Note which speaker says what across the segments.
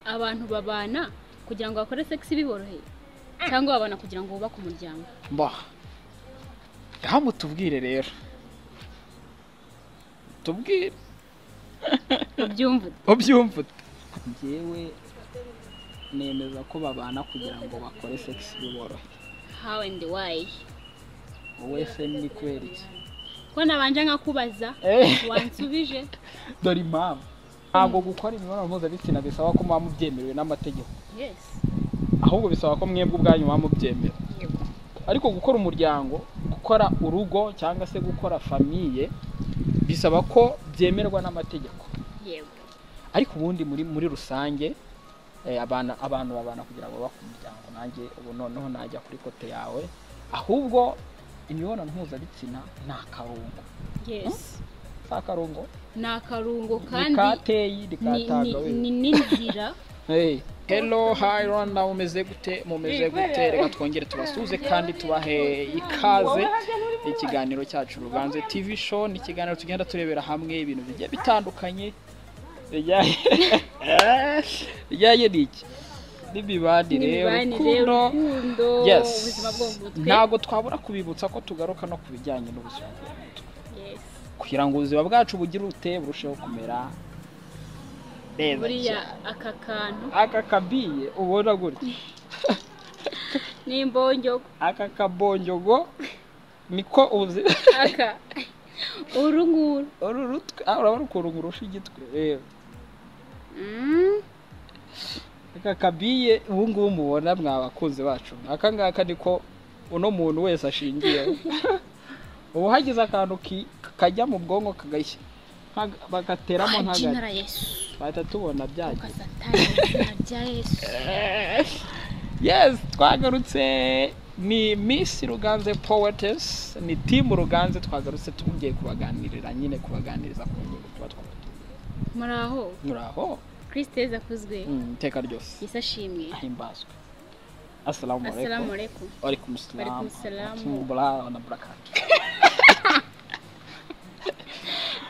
Speaker 1: abantu babana kugira ngo bakore segisi biboroheye cyangwa babana kugira ngo bubake umuryango
Speaker 2: mbaha aha mutubwire rero tubwire
Speaker 1: ubyumve
Speaker 2: ubyumva ute njyewe nemeza ko babana kugira ngo bakore segisi biboroheye
Speaker 1: how and why
Speaker 2: wowe se ni kubera iki
Speaker 1: ko nabanje nkakubaza
Speaker 2: Eh.
Speaker 1: wansubije
Speaker 2: dore impamvu ntabwo gukora imibonano mpuzabitsina bisaba ko muba mubyemerewe n'amategeko
Speaker 1: yes
Speaker 2: ahubwo bisaba ko mwebwe ubwanyu muba mubyemera
Speaker 1: Yego.
Speaker 2: ariko gukora umuryango gukora urugo cyangwa se gukora famiye bisaba ko byemerwa n'amategeko
Speaker 1: yego
Speaker 2: ariko ubundi muri muri rusange eh, abana abantu babana kugira ngo bubake umuryango nanjye ubu noneho najya kuri kote yawe ahubwo imibonano mpuzabitsina ni akarungo
Speaker 1: yes
Speaker 2: si akarungo
Speaker 1: ni akarungo kandi
Speaker 2: rikateye
Speaker 1: ni-
Speaker 2: rikataga
Speaker 1: ni-
Speaker 2: wenda.
Speaker 1: ni n'inzira
Speaker 2: Hey. Hello, hi Rwanda, mumeze gute? Mumeze gute? Reka twongere tubasuze kandi tubahe ikaze. Ikiganiro cyacu Ruganze TV show ni ikiganiro tugenda turebera hamwe ibintu bigiye bitandukanye. Bijyanye bijyanye n'iki? N'imibanire,
Speaker 1: n'imibanire
Speaker 2: urukundo.
Speaker 1: urukundo
Speaker 2: Yes.
Speaker 1: ubuzima bwo mu mutwe
Speaker 2: Ntabwo twabura kubibutsa ko tugaruka no ku bijyanye n'ubuzima bwo mu mutwe.
Speaker 1: Yes.
Speaker 2: Kugira ngo ubuzima bwacu bugire urute burusheho kumera neza
Speaker 1: buriya
Speaker 2: cyane.
Speaker 1: aka kantu
Speaker 2: Aka kabiye ubona gutya.
Speaker 1: n'imbongo
Speaker 2: aka kabonjogo niko uzi
Speaker 1: aka uru nguru
Speaker 2: uru rutwe ah, urabona ukuntu ngurusha igitwe rero
Speaker 1: Mm,
Speaker 2: aka kabiye ubu ngubu mubona mwa bakunzi bacu aka ngaka niko uno muntu wese ashingiye ubu hagize akantu ki- kajya mu bwonko kagashya nka- bagateramo nkagari
Speaker 1: jinara yesu
Speaker 2: bahita tubona byagiye
Speaker 1: ukasatani izina rya yesu
Speaker 2: yes twagarutse ni miss ruganze poetess ni timu ruganze twagarutse twongeye kubaganirira nyine kubaganiriza ku ngingo tuba twabatumye
Speaker 1: muri aho
Speaker 2: muraho
Speaker 1: kirisitezi akuzwe
Speaker 2: Mm, iteka ryose
Speaker 1: yesi ashimwe
Speaker 2: ahimbazwe assalamu
Speaker 1: asalamu
Speaker 2: alaikum
Speaker 1: aleikum
Speaker 2: alaikum salam
Speaker 1: Alaikum salam.
Speaker 2: bula na barakatu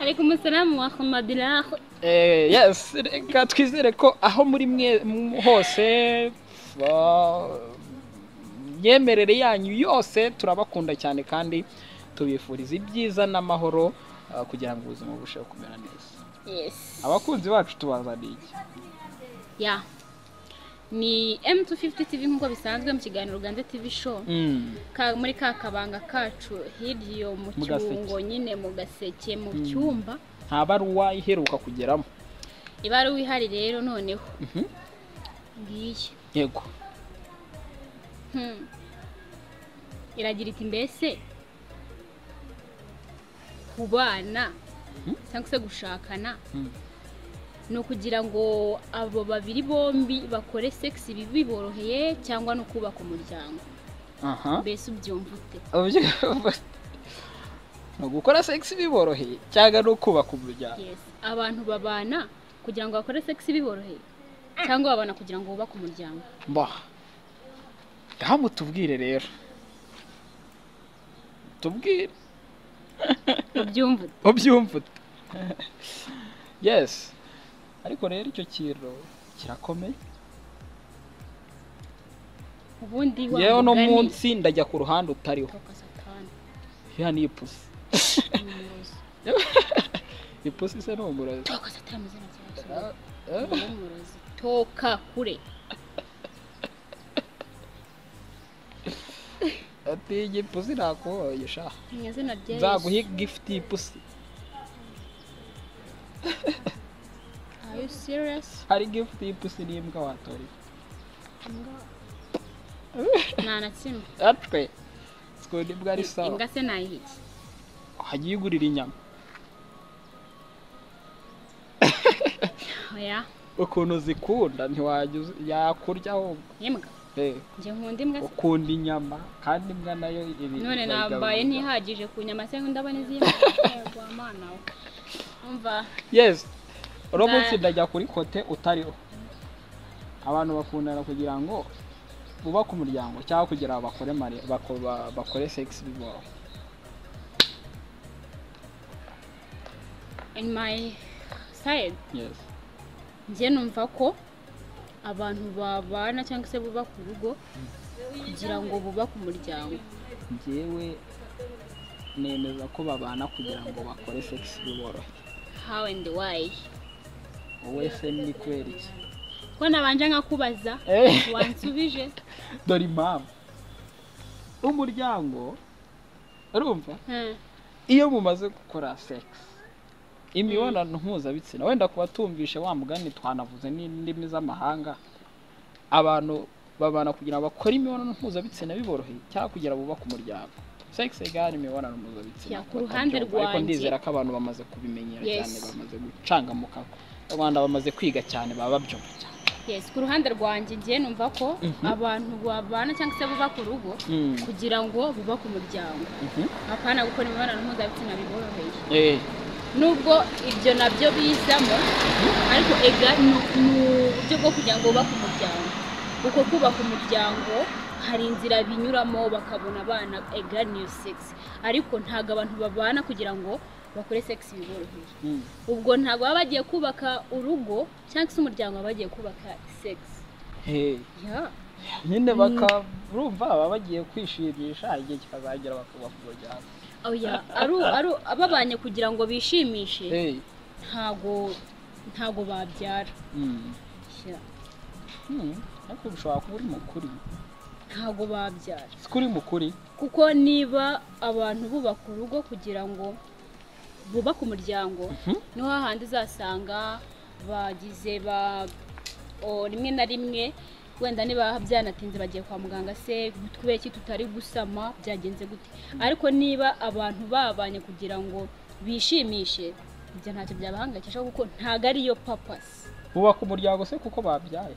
Speaker 1: aleikum asalamu wa rahmatulah
Speaker 2: eh yes reka twizere ko aho muri mwe m- hose ba- myemerere yanyu yose turabakunda cyane kandi tubifuriza ibyiza n'amahoro ah, kugira ngo ubuzima burusheho kumera neza
Speaker 1: yes
Speaker 2: abakunzi bacu tubazaniye iki
Speaker 1: ya ni m250 tv nk'uko bisanzwe mu kiganiro Uganda tv show
Speaker 2: Mm,
Speaker 1: ka, muri ka kabanga kacu hirya iyo mu
Speaker 2: Mu gaseke.
Speaker 1: cyungo nyine mu gaseke mu cyumba
Speaker 2: nta baruwa iheruka kugeramo
Speaker 1: ibara wihari rero noneho
Speaker 2: Mhm.
Speaker 1: ngiyi
Speaker 2: yego
Speaker 1: Hmm. iragira iti mbese kubana
Speaker 2: Mhm.
Speaker 1: cyangwa se gushakana
Speaker 2: Mm.
Speaker 1: ni ukugira ngo abo babiri bombi bakore segisi biboroheye cyangwa no kubaka umuryango
Speaker 2: aha
Speaker 1: mbese ubyumva ute
Speaker 2: uburyo ni ugukora segisi biboroheye cyangwa ni ukubaka umuryango
Speaker 1: Yes. abantu babana kugira ngo bakore segisi biboroheye cyangwa babana kugira ngo bubake umuryango
Speaker 2: mbaha ngaha mutubwire rero tubwire
Speaker 1: ubyumva ute
Speaker 2: ubyumva ute yesi ariko rero icyo kintu kirakomeye
Speaker 1: ubundi wa
Speaker 2: yewe uno
Speaker 1: mugani-
Speaker 2: munsi ndajya ku ruhande utariho
Speaker 1: Toka satani,
Speaker 2: iriya ni ipusi
Speaker 1: umurozi.
Speaker 2: ipusi se ni umurozi
Speaker 1: Toka satani mu izina rya Yesu.
Speaker 2: Ah, ah.
Speaker 1: umurozi toka kure
Speaker 2: ati iyi pusi nakuhoye sha
Speaker 1: mu izina rya
Speaker 2: nzaguha
Speaker 1: Yesu
Speaker 2: igifuti y'ipusi
Speaker 1: are you serious
Speaker 2: hari igifuti y'ipusi n'imbwa watora iki?
Speaker 1: nta na kimwe
Speaker 2: atwe sikunda imbwa ari sawa
Speaker 1: imbwa se nayihiki
Speaker 2: hagiye igurira inyama
Speaker 1: oya
Speaker 2: ukuntu zikunda ntiwajya uzi- yakurya ahubwo
Speaker 1: imbwa
Speaker 2: Eh,
Speaker 1: njye nkunda imbwa se
Speaker 2: ukunda inyama kandi imbwa nayo iri
Speaker 1: none
Speaker 2: igaburira.
Speaker 1: nambaye ntihagije ku nyama se ndabona izindi yego amana we umva
Speaker 2: yes uno
Speaker 1: Nza-
Speaker 2: munsi ndajya kuri kote utariho abantu bakundana kugira ngo bubake umuryango cyangwa kugira ngo bakore mari bako- ba- bakore sex biboro
Speaker 1: in my side
Speaker 2: yes
Speaker 1: njye numva ko abantu babana cyangwa se bubaka urugo kugira ngo bubake umuryango
Speaker 2: njyewe nemeza ko babana kugira ngo bakore sekisi biborohe
Speaker 1: how and why
Speaker 2: wowe se ni kubera iki
Speaker 1: ko nabanje nkakubaza wansubije
Speaker 2: dore impamvu umuryango urumva
Speaker 1: Hmm.
Speaker 2: iyo mumaze gukora sekisi imibonano mpuzabitsina wenda kuba tumvishe wa mugani twanavuze n'indimi z'amahanga abantu babana kugira ngo bakore imibonano mpuzabitsina biboroheye cyangwa kugira bubake umuryango sekisi egari imibonano mpuzabitsina
Speaker 1: Ya, ku ruhande
Speaker 2: babyumva, ariko
Speaker 1: rwanjye-
Speaker 2: ndizera ko abantu bamaze kubimenyera
Speaker 1: Yes.
Speaker 2: cyane bamaze gucangamuka abana bamaze kwiga cyane baba babyumva cyane
Speaker 1: yes ku ruhande rwanjye ngiye numva ko abantu babana cyangwa se bubaka urugo
Speaker 2: Mm.
Speaker 1: kugira ngo bubake umuryango
Speaker 2: Mhm.
Speaker 1: apana gukora imibonano mpuzabitsina biboroheye
Speaker 2: Eh,
Speaker 1: nubwo ibyo nabyo bizamo ariko ega ni ni uburyo bwo kugira ngo bubake umuryango uko kubaka umuryango hari inzira binyuramo bakabona abana ega niyo segisi ariko ntabwo abantu babana kugira ngo bakore segisi biboroheye
Speaker 2: mm.
Speaker 1: ubwo ntabwo baba bagiye kubaka urugo cyangwa se umuryango baba bagiye kubaka segisi
Speaker 2: Eh.
Speaker 1: Yeah.
Speaker 2: nyine bakarumva baba bagiye kwishimisha igihe kikazagera bakubaka umuryango
Speaker 1: oya aru aru ababanye kugira ngo bishimishe
Speaker 2: Eh.
Speaker 1: ntago ntago babyara
Speaker 2: Mm.
Speaker 1: Yeah.
Speaker 2: Hmm, ariko ushobora kuba uri mukuri
Speaker 1: ntago babyara
Speaker 2: si ko uri mukuri
Speaker 1: kuko niba abantu bubaka urugo kugira ngo bubake umuryango niho hahandi uzasanga bagize ba o, rimwe na rimwe wenda niba byanatinze bagiye kwa muganga se kubera iki tutari gusama byagenze gute ariko niba abantu babanye kugira ngo bishimishe ibyo ntacyo byabahangayikisha kuko ntabwo ariyo papasi
Speaker 2: bubaka umuryango se kuko babyaye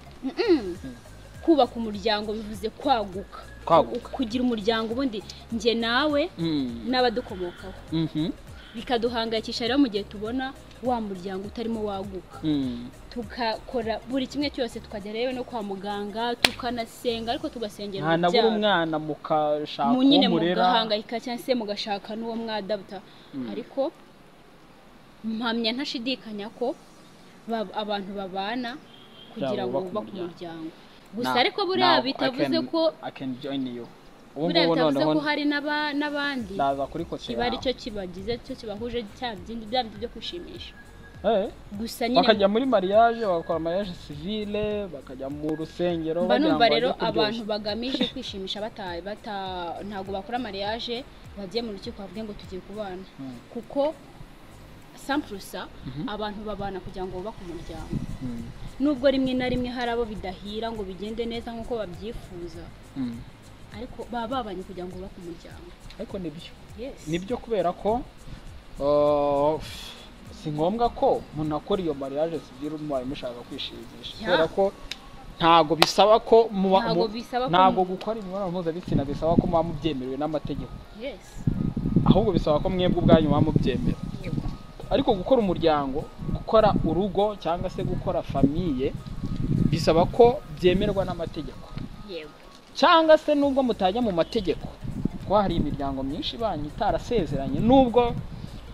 Speaker 1: kubaka umuryango bivuze kwaguka
Speaker 2: Kwaguka.
Speaker 1: U- kugira umuryango ubundi njye nawe n'abadukomokaho
Speaker 2: Mhm.
Speaker 1: bikaduhangayikisha rero mu gihe tubona wa muryango utarimo waguka
Speaker 2: Mm.
Speaker 1: tukakora buri kimwe cyose tukajya rero no kwa muganga tukanasenga ariko tugasengera
Speaker 2: nta nabura
Speaker 1: urubyaro.
Speaker 2: umwana mukashaka
Speaker 1: Mu
Speaker 2: uwo
Speaker 1: nyine
Speaker 2: murera
Speaker 1: mugahangayika cyangwa se mugashaka n'uwo mwadabuta ariko mpamya ntashidikanya ko ba- abantu babana kugira ngo
Speaker 2: bubake
Speaker 1: bubake
Speaker 2: umuryango.
Speaker 1: umuryango
Speaker 2: Now-
Speaker 1: gusa ariko buriya
Speaker 2: now
Speaker 1: bitavuze
Speaker 2: I can-
Speaker 1: ko
Speaker 2: I can join you ubu
Speaker 1: buriya
Speaker 2: ngubu
Speaker 1: bitavuze
Speaker 2: noneho
Speaker 1: ko hari n'aba- n'abandi
Speaker 2: ndaza kurikosera
Speaker 1: kiba ari cyo kibagize cyo kibahuje cya bindi bya bindi byo kwishimisha
Speaker 2: Eh,
Speaker 1: gusa nyine
Speaker 2: bakajya muri mariage bagakora mariage civile bakajya mu rusengero
Speaker 1: mba
Speaker 2: bagira ngo
Speaker 1: numva
Speaker 2: bajye
Speaker 1: rero
Speaker 2: kuryoshya.
Speaker 1: abantu bagamije kwishimisha bata bata ntabwo bakora mariage bagiye mu rukiko bavuge ngo tugiye kubana
Speaker 2: Mm.
Speaker 1: kuko sampurusa abantu babana kugira ngo bubake umuryango
Speaker 2: Mm.
Speaker 1: nubwo rimwe na rimwe hari abo bidahira ngo bigende neza nk'uko babyifuza
Speaker 2: Mm.
Speaker 1: ariko baba babanye kugira ngo bubake umuryango
Speaker 2: ariko nibyo
Speaker 1: yes
Speaker 2: nibyo kubera ko uh, si ngombwa ko umuntu akora iyo mariage civile mubaye mushaka kwishimisha
Speaker 1: Ya.
Speaker 2: kubera ko ntago bisaba ko muba
Speaker 1: Ntago
Speaker 2: mu-
Speaker 1: bisaba ko
Speaker 2: ntago
Speaker 1: mu-
Speaker 2: gukora imibonano mpuzabitsina bisaba ko muba mubyemerewe n'amategeko
Speaker 1: yes
Speaker 2: ahubwo bisaba ko mwebwe ubwanyu muba mubyemera ariko gukora umuryango gukora urugo cyangwa se gukora famiye bisaba ko byemerwa n'amategeko
Speaker 1: yego
Speaker 2: cyangwa se nubwo mutajya mu mategeko kuko hari imiryango myinshi ibanyi itarasezeranye nubwo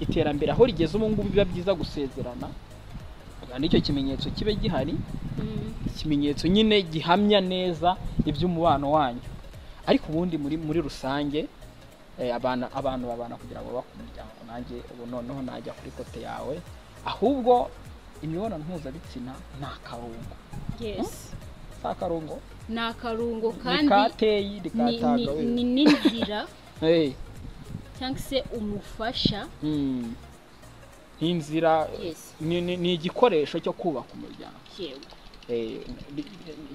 Speaker 2: iterambere aho rigeze ubu ngubu biba byiza gusezerana kandi icyo kimenyetso kibe gihari
Speaker 1: Mm.
Speaker 2: ikimenyetso nyine gihamya neza iby'umubano wanyu ariko ubundi muri muri rusange eh, abana abantu babana kugira ngo bubake umuryango nanjye ubu noneho najya kuri kote yawe ahubwo imibonano mpuzabitsina ni akarungo
Speaker 1: yes
Speaker 2: si akarungo
Speaker 1: ni akarungo kandi
Speaker 2: rikateye
Speaker 1: ni-
Speaker 2: rikataga
Speaker 1: ni-
Speaker 2: wenda.
Speaker 1: ni n'inzira
Speaker 2: Hey.
Speaker 1: cyangwa se umufasha
Speaker 2: Mm. ni inzira
Speaker 1: Yes.
Speaker 2: ni, ni, ni igikoresho cyo kubaka umuryango
Speaker 1: yego
Speaker 2: Eh, bi-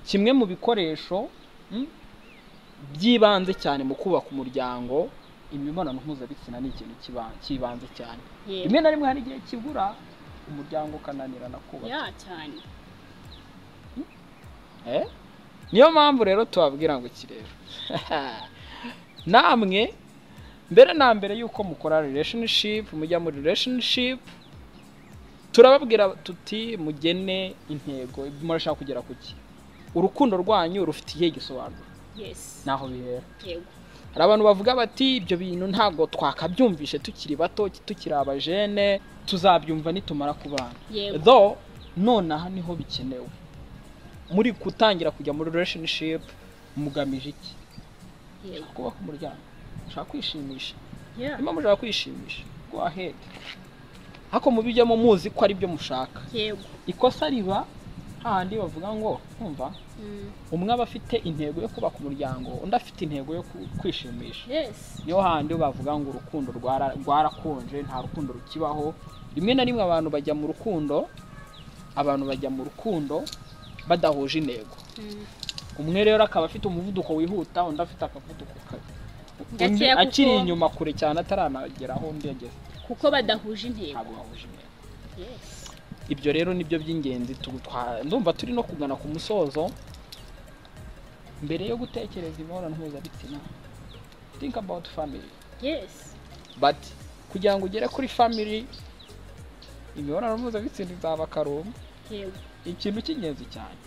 Speaker 2: kimwe mu bikoresho mm, by'ibanze cyane mu kubaka umuryango imibonano mpuzabitsina ni ikintu kiba- cy'ibanze cyane
Speaker 1: yego
Speaker 2: rimwe na rimwe hari igihe kibura umuryango ukananirana kubaka
Speaker 1: ya cyane
Speaker 2: Eh? niyo mpamvu rero tubabwira ngo iki rero namwe mbere na mbere yuko mukora relationship mujya muri relationship turababwira tuti mugene intego murashaka kugera ku ki urukundo rwanyu rufite igihe gisobanuro
Speaker 1: yes
Speaker 2: naho bihera
Speaker 1: yego
Speaker 2: hari abantu bavuga bati ibyo bintu ntabwo twakabyumvishe tukiri bato tukiri abajene tuzabyumva nitumara kubana
Speaker 1: Yego.
Speaker 2: though nonaha niho bikenewe muri gutangira kujya muri relationship mugamije iki
Speaker 1: yego
Speaker 2: kubaka umuryango ushaka kwishimisha
Speaker 1: Yeah.
Speaker 2: niba mushaka kwishimisha go ahead ariko mubijyemo muzi ko ari byo mushaka
Speaker 1: yego
Speaker 2: ikosa riba hahandi bavuga ngo kumva
Speaker 1: Mm.
Speaker 2: umwe aba afite intego yo kubaka umuryango undi afite intego yo ku- kwishimisha
Speaker 1: yes
Speaker 2: niyo handi bavuga ngo urukundo rwara- rwarakonje nta rukundo rukibaho rimwe na rimwe abantu bajya mu rukundo abantu bajya mu rukundo badahuje intego
Speaker 1: Mm.
Speaker 2: umwe rero akaba afite umuvuduko wihuta undi afite akavuduko kabi
Speaker 1: Gakeya
Speaker 2: undi
Speaker 1: kuko-
Speaker 2: akiri inyuma kure cyane ataranageraho undi yageze
Speaker 1: kuko badahuje intego
Speaker 2: ntabwo bahuje intego
Speaker 1: yes
Speaker 2: ibyo rero nibyo by'ingenzi tu- twa- ndumva turi no kugana ku musozo mbere yo gutekereza imibonano mpuzabitsina think about family
Speaker 1: yes
Speaker 2: but kugira ngo ugere kuri family imibonano mpuzabitsina izaba akarumu
Speaker 1: yego
Speaker 2: ikintu cy'ingenzi cyane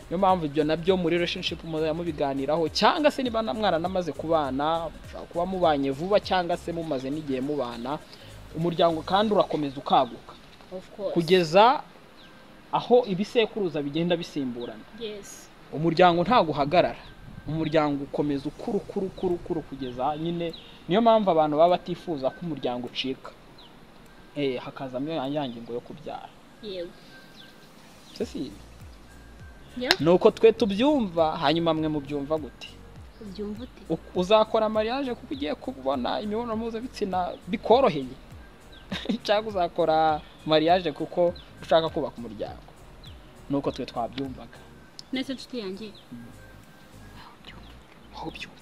Speaker 2: niyo mpamvu ibyo nabyo muri relationship muzajya mubiganiraho cyangwa se niba na- mwaranamaze kubana mushobora kuba mubanye vuba cyangwa se mumaze n'igihe mubana umuryango kandi urakomeza ukaguka
Speaker 1: of course
Speaker 2: kugeza aho ibisekuruza bigenda bisimburana
Speaker 1: yes
Speaker 2: umuryango ntabwo uhagarara umuryango ukomeza ukura ukura ukura ukura kugeza nyine niyo mpamvu abantu baba batifuza ko umuryango ucika eh hakazamo ya ngingo yo kubyara
Speaker 1: yego
Speaker 2: se si
Speaker 1: yeah
Speaker 2: ni uko twe tubyumva hanyuma mwe mubyumva gute
Speaker 1: ubyumva ute
Speaker 2: U- uzakora mariage kuko ugiye kubona imibonano mpuzabitsina bikoroheye cyangwa uzakora mariage kuko ushaka kubaka umuryango ni uko twe twabyumvaga
Speaker 1: nese nshuti yanjye
Speaker 2: aho byumva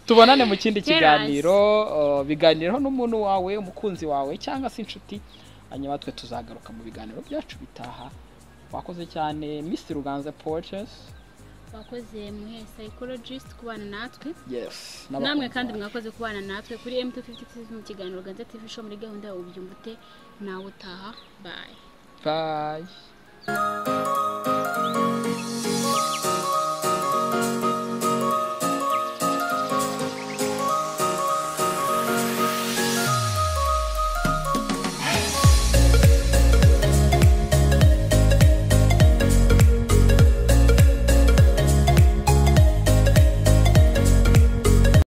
Speaker 2: tubonane mu kindi
Speaker 1: Yes.
Speaker 2: kiganiro uh, biganiraho n'umuntu wawe umukunzi wawe cyangwa se inshuti hanyuma twe tuzagaruka mu biganiro byacu bitaha wakoze cyane Miss Ruganze Porches
Speaker 1: wakoze muhe psychologist kubana natwe
Speaker 2: yes
Speaker 1: namwe
Speaker 2: n'abakunzi
Speaker 1: kandi
Speaker 2: bawe.
Speaker 1: mwakoze kubana natwe kuri mt56 mu kiganiro ganza tv show muri gahunda yawe ubyumva ute nawe utaha bye
Speaker 2: bye